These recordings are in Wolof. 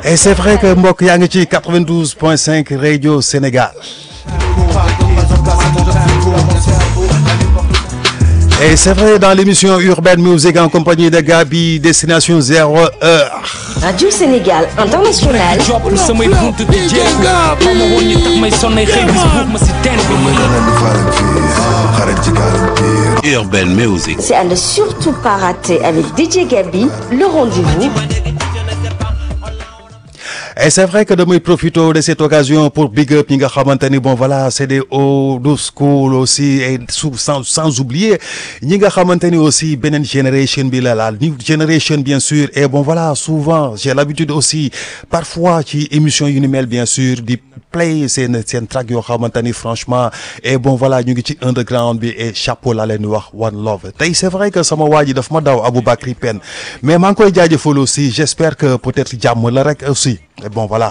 et c'est vrai que mbokk yaa ngi ci 92.5 radio Sénégal et c'est vrai dans l'émission Urban Music en compagnie de Gabi Destination Zéro Heure Radio Sénégal International. job samay bunt di jéem ba ma woon ñi tax may sonnay xëy bis buub ma si teen bi Urban Music. C'est à ne surtout pas rater avec DJ Gabi, le rendez-vous. et c'est vrai que damay profité de cette occasion pour big up ñi nga xamante ni bon voilà c'est des old school aussi et sous sans sans oublier ñi nga xamante ni aussi beneen génération bi la la new génération bien sûr et bon voilà souvent j'ai l'habitude aussi parfois ci émission yu ni mel bien sûr di play seen seen track yoo xamante ni franchement et bon voilà ñu ngi ci underground bi et chapeau la leen di wax one love tey c'est vrai que sama waa ji daf ma daw Aboubacry Penn mais maa ngi koy jaajëfal aussi j'espère que peut-être jàmm la rek aussi et bon voilà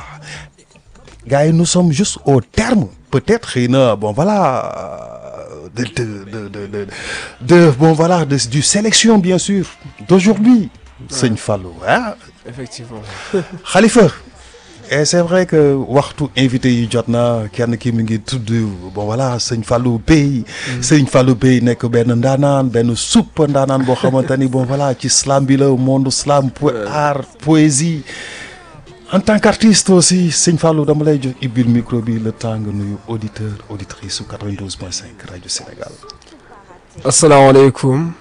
gars yi nous sommes juste au terme peut-être xëy na bon voilà de de de de de, de bon voilà de du sélection bien sûr d'aujourd'hui sëñ Fallou ah effectivement Khalifa et c'est vrai que waxtu invité yi jot na kenn ki mi ngi tudd bon voilà sëñ Fallou Bey sëñ Fallou Bey nekk benn ndaanaan benn supp ndaanaan boo xamante ni bon voilà ci slam bi la monde slam po art poésie en tant qu'artiste aussi sëñ Fallou dama lay jox ibbil micro bi le temps nga nuyu auditeur auditrice su 92.5 rajo Sénégal asalaamaaleykum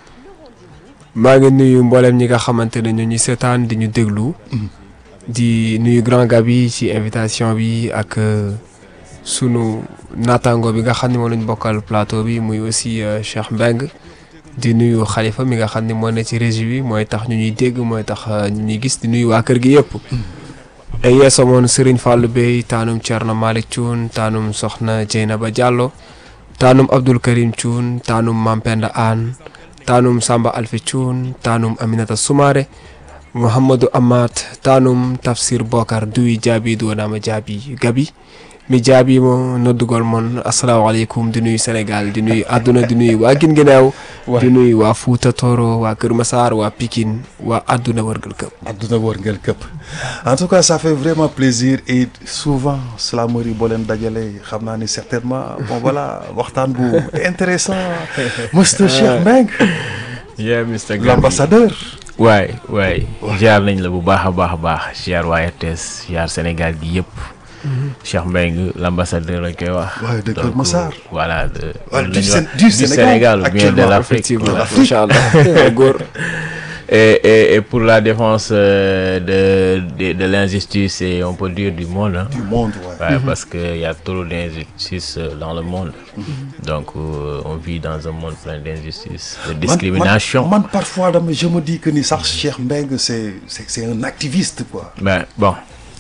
maa ngi nuyu mboolem ñi nga xamante ne ñu ñuy seetaan di ñu déglu di nuyu grand Gabi ci invitation bi ak euh, sunu naataango bi nga xam ne moom lañ bokkal plateau bi muy aussi euh, Cheikh Mbeng di nuyu Khalifa mi nga xam ne moo ne ci régie bi mooy tax ñu ñuy dégg mooy tax euh, ñu ñuy gis di nuyu waa kër gi yëpp ay yeesamoon Serigne Fallou Bey taanum Thierno Malick Thioune taanum Soxna Dieynaba Diallo taanum Abdoul Karim Thioune taanum Mampenda Anne taanum Samba Alfi Thioune taanum Aminata Soumaré Mouhamadou Amat taanum Tafsir Bokar duwi jaabi duwanaama jaabi gabi mi jaabi mo noddugol mon asalaamaaleykum di nuyu Sénégal di nuyu àdduna di nuyu waa Guinguinéo di nuyu waa Fouta Toro waa Kër Massar waa Pikine waa àdduna wërgal këpp adduna wërngël këpp en tout cas ça fait vraiment plaisir et souvent slamerie boo leen dajale xam naa ni certainement bon voilà waxtaan bu intéressant Mr Cheikh Mbengue yeah Mr Gabi l'ambassadeur waay waay ziar nañ la bu baax a baax a baax ziar waa RTS ziar Sénégal gi yëpp Cheikh Mbengue l'ambassadeur lañ koy wax Ouais, de Kër Donc, Massar. voilà de Ouais, lañ du wax Sén- du Sénégal, ou bien de actuellement, l'Afrique effectivement voilà. macha allah góor et, et, et pour la défense euh, de, de, de l'injustice et on peut dire du monde hein. du monde ouais. Ouais, parce qu'il y a trop d'injustice euh, dans le monde. Donc, euh, on vit dans un monde plein d'injustice, de Man- discrimination. man, man, parfois dama je me dis que ni sax Cheikh Mbengue c'est c'est c'est un activiste quoi Ben, bon,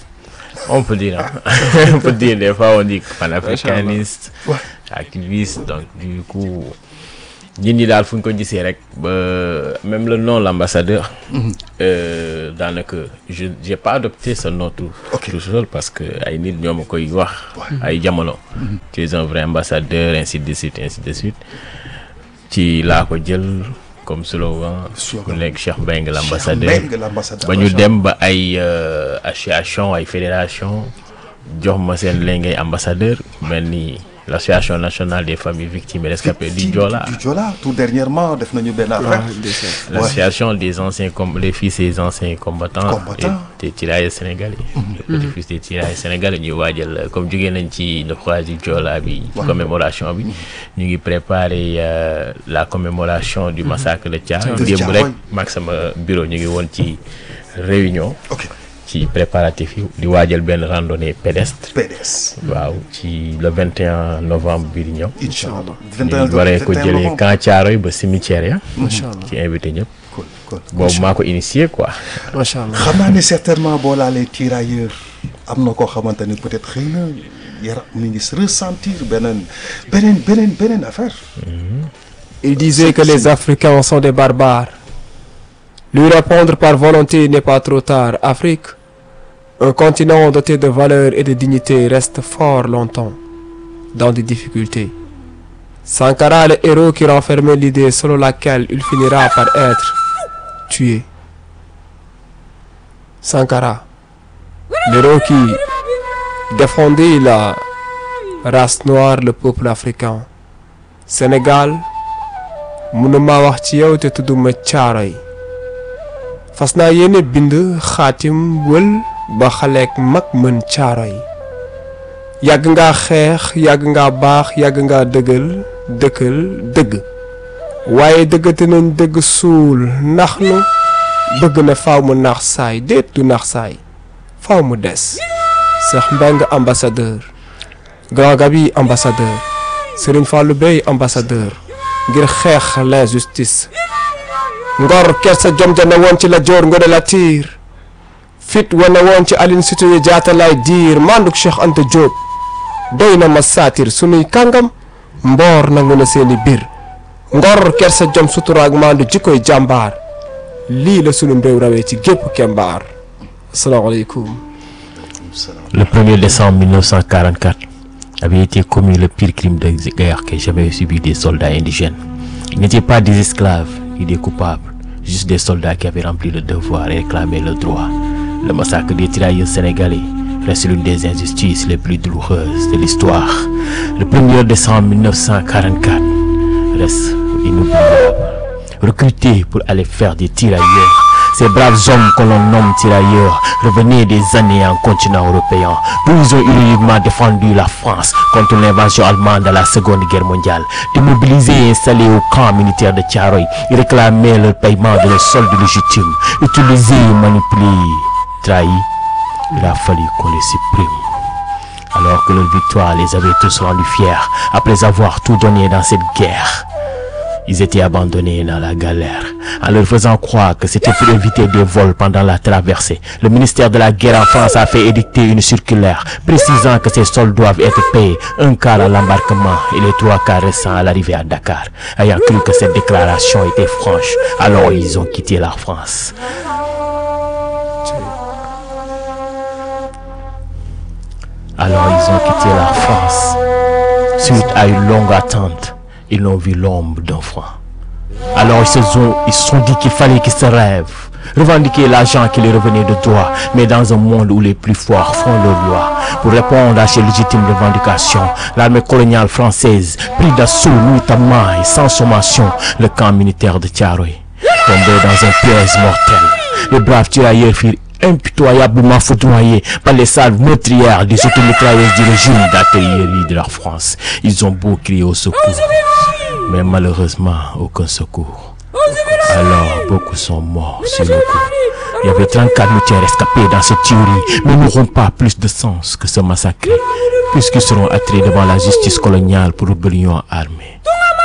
on peut dire, hein. on peut dire, des fois on dit panafricaniste, Ouais. activiste, donc du coup, ñun ñi daal fu ñu ko gisee rek ba même le nom l'ambassadeur euh, daanaka je j'ai pas adopté ce nom tout Ok. tout seul parce que ay nit ñoo ma koy wax ay jamono tu es un vrai ambassadeur ainsi de suite ainsi de suite ci laa ko jël comme slogan Slogan. mu nekk Cheikh Mbengue Cheikh l'ambassadeur Mbengue l'ambassadeur ba ñu dem ba ay euh, association ay fédération jox ma seen léegi ngay ambassadeur mel ni l'association nationale des familles victimes et rescapées du Joola du Joola tout dernièrement def nañu benn affaire l'association des anciens com les fils des anciens combattants Combattants. et des tirailleurs sénégalais les petits-fils des tirailleurs sénégalais ñuy waajal comme jógee nañ ci naufrage du Joola bi ci commémoration bi ñu ngi préparer euh, la commémoration du massacre de Thiaroye De démb rek Thiaroye. maag sama bureau ñu ngi woon ci réunion ok ci préparatif yi di waajal benn randonnée pédestre PDS waaw ci le 21 novembre bii di ñëw incha allah ñu waree ko jëlee camp Thiaroye ba cimetière ya macha allah ci invité ñëpp cool cool boobu maa ko initié quoi macha allah xam naa ne certainement boo laalee tirailleur am na koo xamante ni peut-être xëy na yaram mi ngi ressentir beneen beneen beneen beneen affaire Il disait que les Africains sont des barbares. Lui répondre par volonté n'est pas trop tard. Afrique, un continent doté de valeurs et de dignité, reste fort longtemps dans des difficultés. Sankara, le héros qui renfermait l'idée selon laquelle il finira par être tué. Sankara, l'héros qui défendait la race noire le peuple africain Sénégal mënuma wax ci yow te tudduma Caaroy fas naa yéene bind xaatim wël ba xaleek mag mën Caaroy yàgg nga xeex yàgg nga baax yàgg nga dëggal dëkkal dëgg waaye dëggate nañ dëgg suul ndax nu bëgg na faaw mu naax saay déet du naax saay faaw mu des Cheikh Mbengue ambassadeur Grand Gabi ambassadeur Serigne Fallou Bey ambassadeur ngir xeex l'injustice ngor kersa jom ja ne woon ci la joor ngone la tiir fit wane woon ci Aline Sitoé Diatta lay diir manduk Cheikh Anta Diop doy na ma saatir sunuy kàngam mboor nangu na seeni biir ngor kersa jom suturaak mandu jikkoy jàmbaar lii la sunu mbéw rawee ci gépp kembaar asalaamaaleykum Le 1er décembre 1944 avait été commis le pire crime de guerre que jamais subi des soldats indigènes. Ils n'étaient pas des esclaves ni des coupables, juste des soldats qui avaient rempli le devoir et réclamé le droit. Le massacre des tirailleurs sénégalais reste l'une des injustices les plus douloureuses de l'histoire. Le 1er décembre 1944 reste inoubliable. Recrutés pour aller faire des tirailleurs, ces braves hommes que l'on nomme tirailleurs revenaient des années en continent européen, d'où ils ont héroïquement défendu la France contre l'invasion allemande à la Seconde Guerre mondiale. Démobilisés et installés au camp militaire de Tiaroy, ils réclamaient le paiement de leur solde légitime. Utilisés, manipulés, trahis, il a fallu qu'on les supprime. Alors que leur victoire les avait tous rendus fiers, après avoir tout donné dans cette guerre. Ils étaient abandonnés dans la galère en leur faisant croire que c'était pour éviter des vols pendant la traversée. Le ministère de la guerre en France a fait édicter une circulaire précisant que ces sols doivent être payés un quart à l'embarquement et les trois quarts restants à l'arrivée à Dakar. Ayant cru que cette déclaration était franche, alors ils ont quitté la France. Alors ils ont quitté la France. Suite à une longue attente, ils n'ont vu l'ombre d'un franc. Alors ils se sont, ils se sont dit qu'il fallait qu'ils se rêvent, revendiquer l'argent qui les revenait de droit, mais dans un monde où les plus forts font leur loi. Pour répondre à ces légitimes revendications, l'armée coloniale française prit d'assaut nuitamment et sans sommation le camp militaire de Tiaroy. Tombé dans un piège mortel, les braves tirailleurs firent impitoyablement foudroyés par les salves meurtrières des automitrailleuses du régime d'artillerie de la France. Ils ont beau crier au secours, mais malheureusement aucun secours. Alors beaucoup sont morts sur le coup. Il y avait 34 militaires escapés dans cette tuerie, mais n'auront pas plus de sens que ce massacre, puisqu'ils seront attirés devant la justice coloniale pour rébellion armée.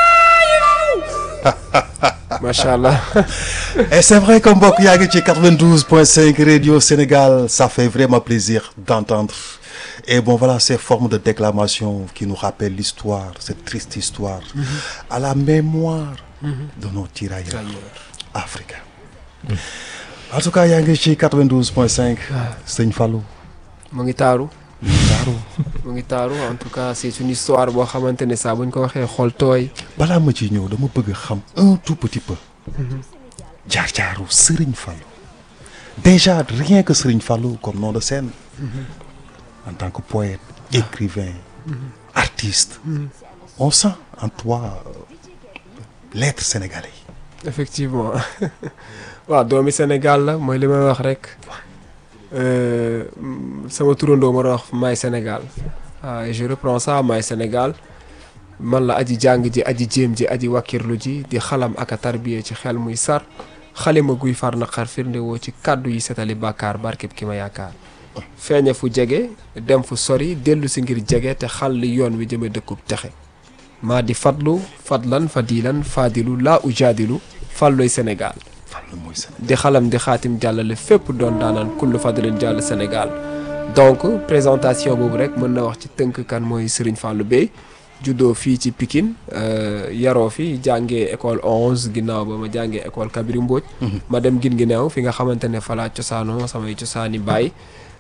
macha allah Et c'est vrai que mbokk yaa ngi ci 92.5 Radio Sénégal ça fait vraiment plaisir d'entendre et bon voilà ces formes de déclamation qui nous rappellent l'histoire cette triste histoire à la mémoire de nos tirailleurs africains en tout cas yaa ngi ci 92.5 Sëñ Fallou mu ngi taaru mu ngi taaru en tout cas c'est une histoire boo xamante ne saa bu ñu ko waxee xol tooy balaa ma ciy ñëw dama bëgg xam un tout petit peu jaar-jaaru Serigne Fallou déjà rien que Serigne Fallou comme nom de scène en tant que poète écrivain artiste on sent en toi euh, l'être sénégalais effectivement waaw doomi Sénégal la mooy li may wax rek euh, mm, sama turandoo ma doon wax maay Sénégal ah et je reprends ça maay Sénégal man la aji jàng ji aji jéem ji aji wakkirlu ji di xalam ak a tarbiye ci xel muy sar xalima guy far naqar firnde woo ci kàddu yi setali bàkkaar barkeb ki ma yaakaar feeñe fu jege dem fu sori dellu si ngir jege te xal li yoon wi jëme dëkkub texe maa di fadlu fadlan fadilan fadilu laa ujaadilu fàlloy Sénégal Fallou mooy Sénégal di xalam di xaatim jàllale fépp doon daanaan kullu fadlin jàll Sénégal donc présentation boobu rek mën na wax ci tënk kan mooy Serigne Fallou Bey juddoo fii ci Pikine euh, yaroo fi jàngee école 11 ginnaaw ba ma jàngee école Kabiri Mbodj ma dem gin gi neew fi nga xamante ne falaa cosaanoo samay cosaani baay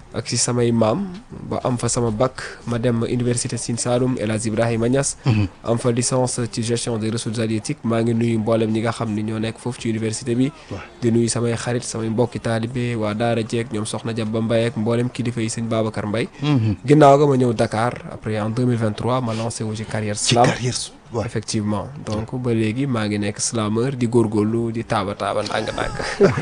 ak si samay maam ba am fa sama bac ma dem université Sine Saloum El Hadj Ibrahima Niass. am fa licence ci gestion des ressources halieutiques maa ngi nuyu mboolem ñi nga xam ni ñoo nekk foofu ci université bi. di nuyu samay xarit samay mbokki taalibe waa Daara Jeeg ñoom Soxna Jabba Mbaye ak mboolem kilifa yi sëñ Babacar Mbaye. ginnaaw ga ma ñëw Dakar après en 2023 ma lancé wu ci carrière ci slam. carrière waaw effectivement donc ba léegi maa ngi nekk slameur di góorgóorlu di taaba taaba ndànk-ndànk.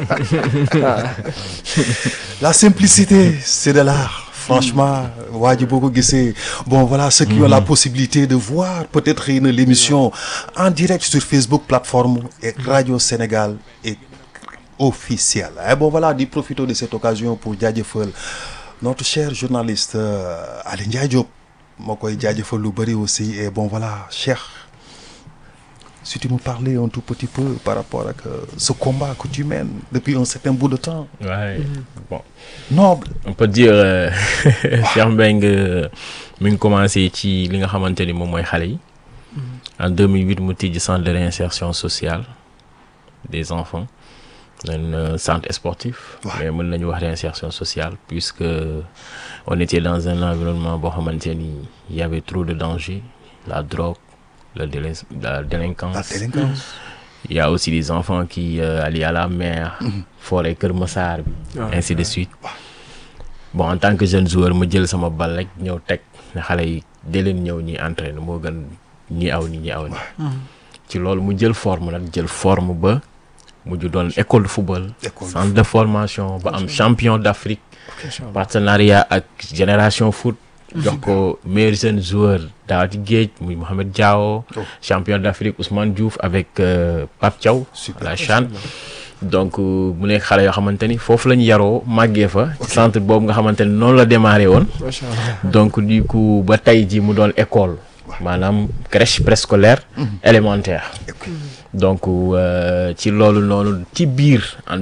la simplicité c'est de l'art franchement waa ji boo ko gisee bon voilà ceux qui ont la possibilité de voir peut-être xëy na l'émission en direct sur Facebook plateforme et Radio Sénégal et officiel et bon voilà di profiter de cette occasion pour jaajëfal notre cher journaliste euh, Ali Ndiaye Diop moo koy jaajëfal lu bëri aussi et bon voilà Cheikh si tu nous parlais un tout petit peu par rapport ak euh, ce combat que tu mènes depuis un certain bout de temps Ouais. Bon, noble on peut dire euh, Cheikh Mbengue mi ngi commencé ci li nga xamante ni moom mooy xale yi. En 2008 mu tijji centre de réinsertion sociale des enfants. un centre sportif. Ouais. mais mën nañu wax réinsertion sociale puisque on était dans un environnement boo xamante ni il y avait trop de danger la drogue la délin- la délinquance. la délinquance Il y a aussi des enfants qui euh, allaient à la mer, forêt Kër Massar bi, Ah, ainsi de suite. Bon, en tant que jeune joueur ma jël sama bal rek ñëw teg ne xale yi dee leen ñëw ñi entraîner moo gën ñi aw ni ñi aw ni ci loolu mu jël forme nag jël forme ba mujj doon école de football École de centre de formation ba am champion d'Afrique partenariat ak génération foot jox ko meilleur jeune joueur daaw ci géej muy Mohamed Diao Oh. champion d'Afrique Ousmane Diouf avec euh, Pape Thiaw Super. à la CHAN donc euh, mu nekk xale yoo xamante ni foofu la ñu yaroo màggee fa ci centre boobu nga xamante ni noonu la démarré woon macha allah donc du coup ba tey ji mu doon école maanaam crèche préscolaire élémentaire donc euh, ci loolu noonu ci biir en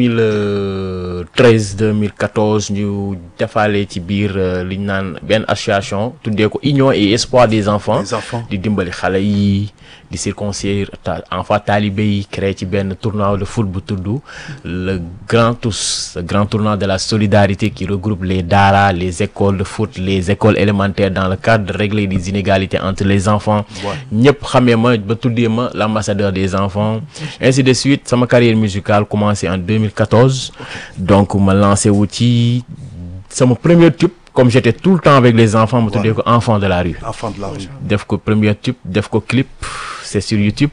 2013 2014 ñu defaale ci biir euh, li ñu naan benn association tuddee ko union et espoir des enfants les enfants di dimbali xale yi di circoncire ta enfant talibé yi créé ci benn tournoi de foot bu tudd le grand tous le grand tournoi de la solidarité qui regroupe les daara les écoles de foot les écoles élémentaires dans le cadre de régler les inégalités entre les enfants ñëpp xamee ma ba tuddee ma l'ambassadeur des enfants ainsi de suite sama carrière musicale commencé en 2014 donc ma lancé wu ci sama premier tube comme j'étais tout le temps avec les enfants ma tuddee ko enfant de la rue enfants de la rue def ko premier tube def ko clip c'est sur YouTube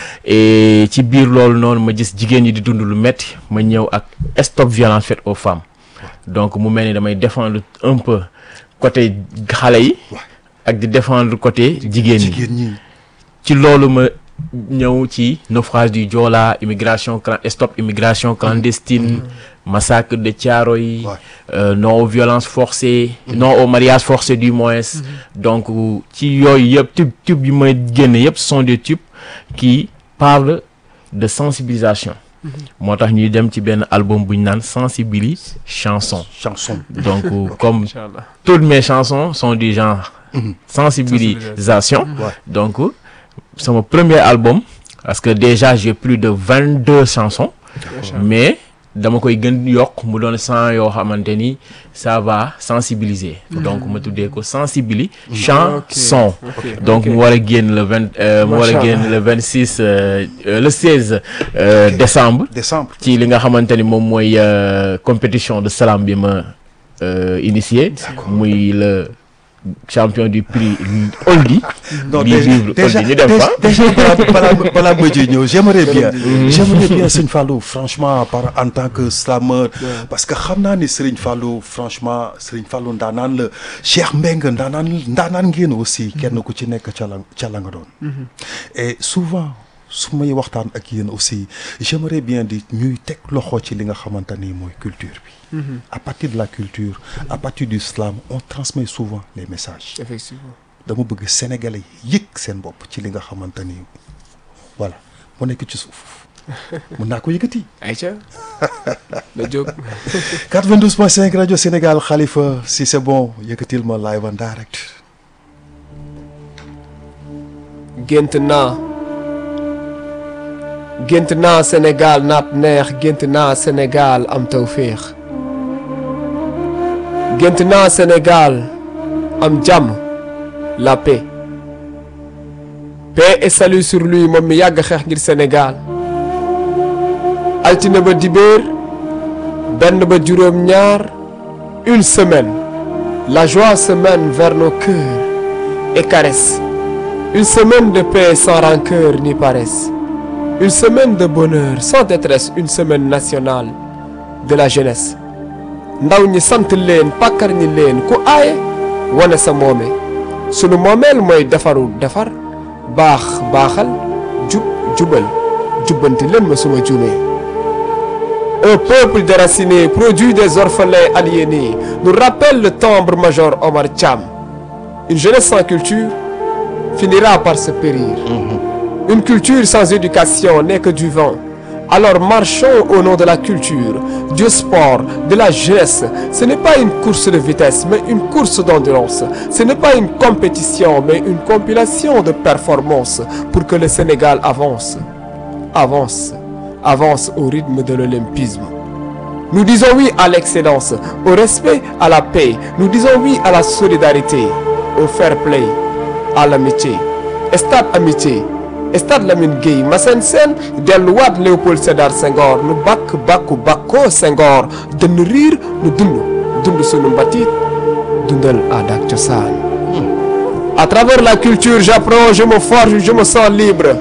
et ci biir loolu noonu ma gis jigéen ñi di dund lu metti ma ñëw ak stop violence faite aux femmes donc mu mel ni damay défendre un peu côté xale yi ak di défendre côté jigéen ñi jigéen ñi ci loolu ma ñëw ci naufrage du Joola immigration clan stop immigration clandestine massacre de Thiaroye Ouais. euh, non aux violences forcées non au mariage forcé du moins donc ci yooyu yëpp tube tube yi may génne yëpp ce sont des tubes qui parlent de sensibilisation moo tax ñuy dem ci benn album bu ñu naan sensibili chanson chanson donc comme macha allah toutes mes chansons sont du genre sensibilisation Ouais. donc sama premier album parce que déjà j'ai plus de vingt deux chansons mais dama koy gën yokk mu doon cent yoo xamante ni ça va sensibiliser donc ma tuddee ko sensibili chanson ok donc mu war a génn le vingt euh, mu war a Macha génn le vingt six le seize euh, décembre décembre ci li nga xamante ni moom mooy euh, compétition de slam bi ma euh, initié muy le champion du prix Oldie non Bii déjà vivre déjà Oldie ñu dem fa déjà balaa balaa balaa ma ji ñëw j'aimerais bien j'aimerais bien Serigne Fallou franchement par en tant que slameur parce que xam naa ni Serigne Fallou franchement Serigne Fallou ndaanaan la Cheikh Mbengue ndaanaan ndaanaan ngeen aussi kenn ku ci nekk ca la ca la nga doon et souvent su may waxtaan ak yéen aussi j'aimerais bien di ñuy teg loxo ci li nga xamante ni mooy culture bi à partir de la culture à partir du slam on transmet souvent les messages effectivement dama bëgg sénégalais yi yëg seen bopp ci li nga xamante ni voilà mu nekk ci suuf mën naa ko yëkkati. Aïcha na jóg 92.5 rajo Sénégal Khalifa si c'est bon yëkkatil ma live en direct. gént naa gént naa Sénégal naat neex gént naa Sénégal am tawféex gént naa Sénégal am jàmm la paix paix et salut sur lui moom mi yàgg xeex ngir Sénégal altine ba dibéer benn ba juróom ñaar une semaine la joie se mène vers nos cœurs et caresse une semaine de paix sans rancœur ni paresse une semaine de bonheur sans détresse une semaine nationale de la jeunesse ndaw ñi sant leen pàkkar ñi leen ku aaye wane sa moome sunu moomeel mooy defaru defar baax baaxal jub jubal jubbanti leen ma suma juumee un peuple déraciné produit des orphelins aliénés nous rappelle le tambour-major Omar Thiam une jeunesse sans culture finira par se périr une culture sans éducation n'est que du vent alors marchons au nom de la culture du sport de la jeunesse ce n'est pas une course de vitesse mais une course d'endurance ce n'est pas une compétition mais une compilation de performances pour que le Sénégal avance avance avance au rythme de l'olympisme nous disons oui à l'excellence au respect à la paix nous disons oui à la solidarité au fair play à l'amitié stade amitié stade Lamine Gueye Massène Sène delluwaat Léopold Sédar Senghor nu bàkk bàkku bàkkoo Senghor dënn riir nu dund dund sunu mbatit dundal aada ak cosaan à travers la culture j'apprends je me forge je me sens libre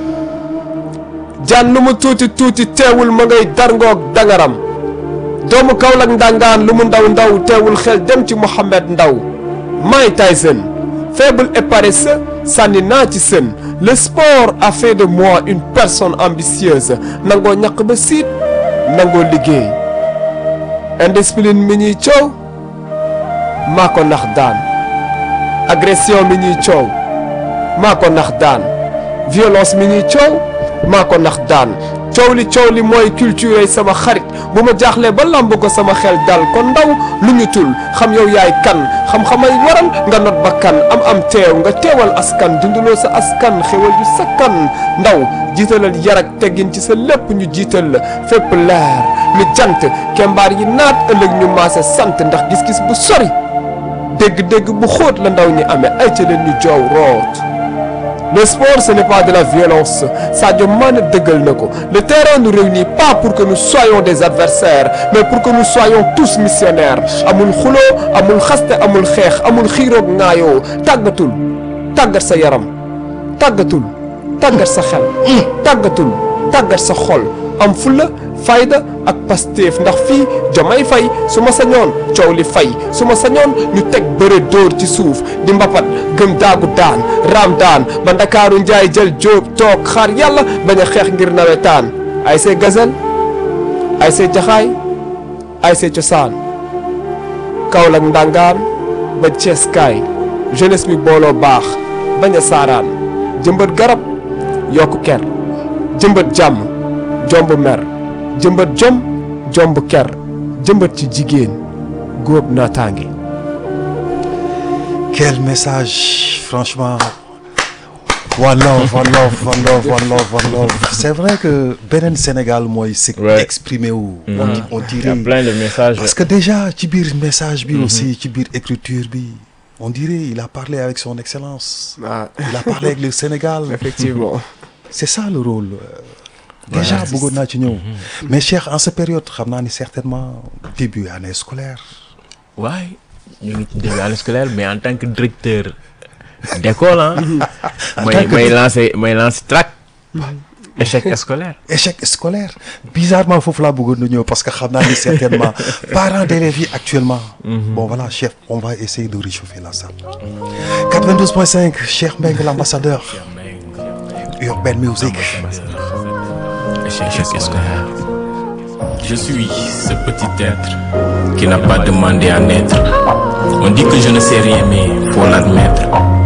jaan lu mu tuuti tuuti teewul ma ngay darngoog dangaram doomu Kaolack ndangaan lu mu ndaw ndaw teewul xel dem ci Mohamed Ndaw Mike Tyson faible et paresseux sànni naa ci sën le sport a fait de moi une personne ambitieuse nangoo ñaq ba siit nangoo liggéey indiscipline mi ñuy coow maa ko nax daan agression mi ñuy coow maa ko nax daan violence mi ñuy coow maa ko nax daan coow li coow li mooy culture sama xarit bu ma jaaxlee ba lamb ko sama xel dal kon ndaw lu ñu tul xam yow yaay kan xam-xamay waral nga not ba kan am am teew nga teewal askan dunduloo sa askan xewal ju sakkan ndaw jiitalal yar ak teggin ci sa lépp ñu jiital la fépp leer lu jant kembaar yi naat ëllëg ñu maase sant ndax gis-gis bu sori dégg-dégg bu xóot la ndaw ñi amee ay ca leen ñu joow root Le sport, ce n'est pas de la violence. Sadio Mané dëggal na ko. Le terrain nous réunit pas pour que nous soyons des adversaires, mais pour que nous soyons tous missionnaires. amul xuloo amul xaste amul xeex amul xiiroog ŋaayoo tàggatul tàggat sa yaram tàggatul tàggat sa xel. tàggatul tàggat sa xol am fulla fayda ak Pastef ndax fii jomay fay su ma sañoon coow li fay su ma sañoon ñu teg bëre dóor ci suuf di mbapat gëm daagu daan raam daan ba ndakaaru njaay jël jóob toog xaar yàlla bañ a xeex ngir nawetaan ay see gazel ay see jaxaay ay see cosaan Kaolack ndangaan ba Cees kaay jeunesse bi booloo baax bañ a saaraan jëmbat garab yokku ker jëmbat jàmm jomb mer jëmbat jom jomb ker jëmbat ci jigéen góob naataange Quel message, franchement. One love, one love, one love, one love, one love. C'est vrai que beneen Sénégal mooy c'est Ouais. exprimé wu. on di- on Il y a dirait plein de messages. parce que déjà ci biir message bi aussi ci biir écriture bi on dirait il a parlé avec son excellence. ah Il a parlé avec le Sénégal. effectivement C'est ça le rôle. euh, déjà bëggoon naa ci ñëw. mais Cheikh en cette période xam naa ni certainement début année scolaire. waaye ñu ngi ci début année scolaire mais en tant que directeur d'école ah. mooy tant que may lancer may lancer track échec scolaire. échec scolaire bizarrement foofu laa bëggoon na ñëw parce que xam naa ni certainement parents d'élèves yi actuellement bon voilà chef on va essayer de réchauffer la salle 92.5 Cheikh Mbengue l'ambassadeur Urban Music échec scolaire. Je suis ce petit être qui n'a pas demandé à naître. On dit que je ne sais rien, mais faut l'admettre.